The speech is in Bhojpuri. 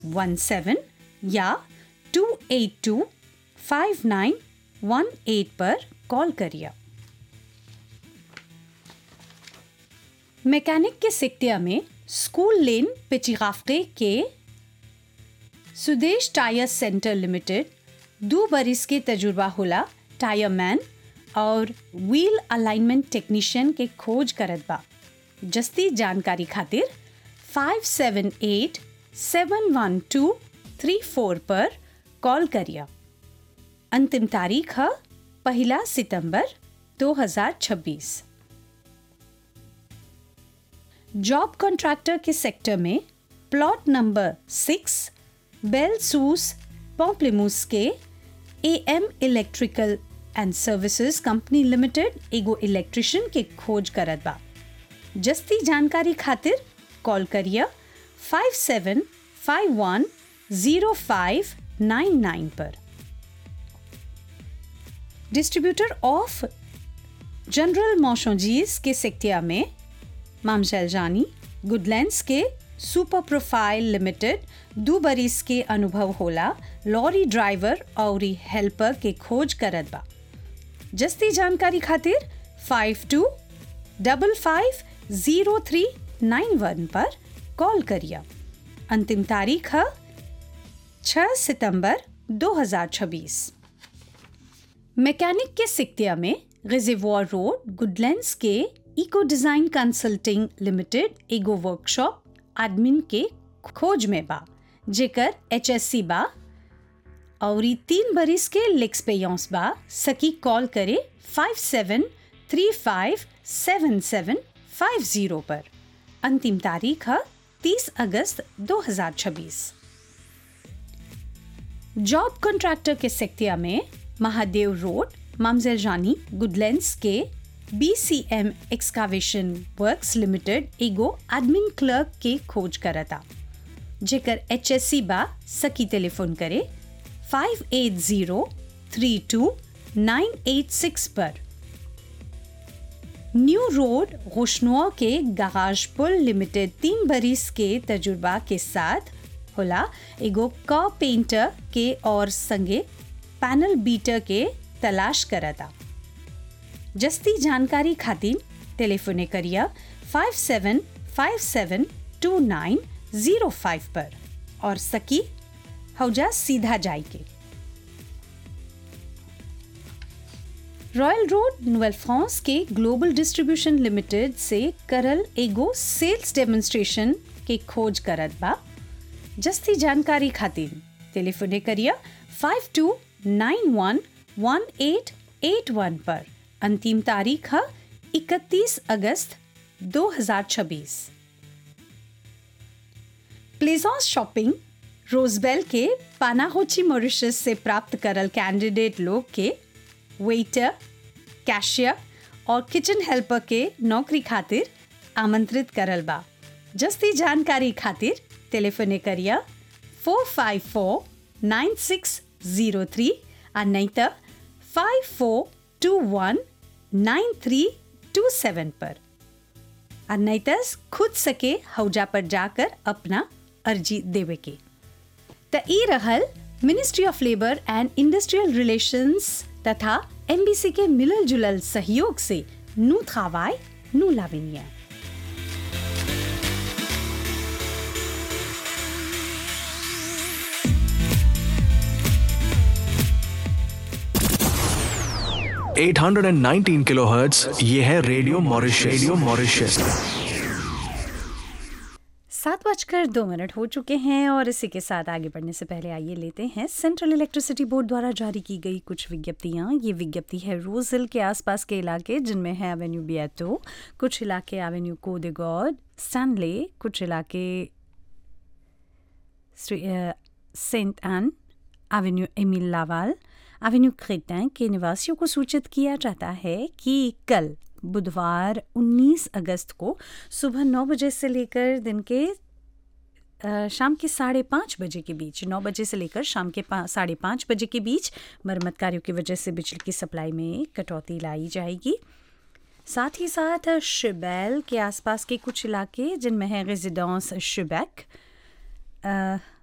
वन सेवन या two eight two five nine one eight पर कॉल करिए मैकेनिक के सिक्तिया में स्कूल लेन पिचिगाफ्टे के सुदेश टायर सेंटर लिमिटेड दो बरिस के तजुर्बा होला टायर मैन और व्हील अलाइनमेंट टेक्नीशियन के खोज करत बा जस्ती जानकारी खातिर five seven eight seven one two three four पर कॉल करिए अंतिम तारीख है पहला सितंबर 2026 जॉब कॉन्ट्रैक्टर के सेक्टर में प्लॉट नंबर सिक्स बेल सूस पॉम्प्लेमूस के A M electrical and services company limited एगो इलेक्ट्रिशियन के खोज करत बा जस्ती जानकारी खातिर कॉल करिए five seven five one zero five nine nine पर डिस्ट्रीब्यूटर ऑफ जनरल मोशोजीज के सेक्टिया में मामशैल जानी गुडलैंड्स के सुपर प्रोफाइल लिमिटेड दो बरिस के अनुभव होला लॉरी ड्राइवर और हेल्पर के खोज करत बा जस्ती जानकारी खातिर five two double five zero three nine one पर कॉल करिए अंतिम तारीख है 6 सितंबर 2026 मैकेनिक के सिक्तिया में रिजर्वॉर रोड गुडलैंड्स के इको डिजाइन कंसल्टिंग लिमिटेड एगो वर्कशॉप एडमिन के खोज में बा जेकर एचएससी बा और ई तीन बरिस के लेक्सपेयंस बा सकी कॉल करे five seven three five seven seven five zero पर अंतिम तारीख है तीस अगस्त 2026 जॉब कॉन्ट्रैक्टर के सेक्टिया में महादेव रोड मामजेल जानी गुडलैंड्स के B C M excavation works limited एगो एडमिन क्लर्क के खोज करता जेकर एच एस सी बा सकी टेलीफोन करे five eight zero three two nine eight six पर न्यू रोड रोशनुआ के गराज पुल लिमिटेड तीन बरिस के तजुर्बा के साथ होला एगो क पेंटर के और संगे पैनल बीटर के तलाश करता जस्ती जानकारी खातिर टेलीफोने करिए five seven five seven two nine zero five पर और सकी हौजा सीधा जाई के रॉयल रोड नोवेल फ्रांस के ग्लोबल डिस्ट्रीब्यूशन लिमिटेड से करल एगो सेल्स डेमोन्स्ट्रेशन के खोज करत बा जस्ती जानकारी खातिर टेलीफोने करिए five two nine one one eight eight one पर अंतिम तारीख है इकतीस अगस्त 2026 प्लेजॉन्स शॉपिंग रोजबेल के पानाहोची मॉरिशस से प्राप्त करल कैंडिडेट लोग के वेटर कैशियर और किचन हेल्पर के नौकरी खातिर आमंत्रित करल बा जस्ती जानकारी खातिर टेलीफोने करिए four five four nine six zero three और नहीं तो five four two one nine three two seven पर और नहीं तो खुद सके हौजा पर जाकर अपना अर्जी देवे के त ई रहल ministry of labour and industrial relations तथा एमबीसी के मिलल जुलल सहयोग से नू थावाय नू लाविनिया eight hundred and nineteen kilohertz ये है रेडियो मॉरिशस रेडियो मॉरिशस सात बजकर दो मिनट हो चुके हैं और इसी के साथ आगे बढ़ने से पहले आइए लेते हैं सेंट्रल इलेक्ट्रिसिटी बोर्ड द्वारा जारी की गई कुछ विज्ञप्तियां ये विज्ञप्ति है रोजिल के आसपास के इलाके जिनमें है एवेन्यू बियाटो कुछ इलाके एवेन्यू कोदेगॉड स्टैनले कुछ इलाके Saint Anne avenue Emile Laval avenue क्रेटैं के निवासियों को सूचित किया जाता है कि कल बुधवार 19 अगस्त को सुबह नौ बजे से लेकर दिन के अ, शाम के साढ़े पाँच बजे के बीच नौ बजे से लेकर शाम के पा- साढ़े पाँच बजे के बीच मरम्मत कार्यों की वजह से बिजली की सप्लाई में कटौती लाई जाएगी साथ ही साथ शिबैल के आसपास के कुछ इलाके जिनमें है रेजिडेंस शिबैक अ,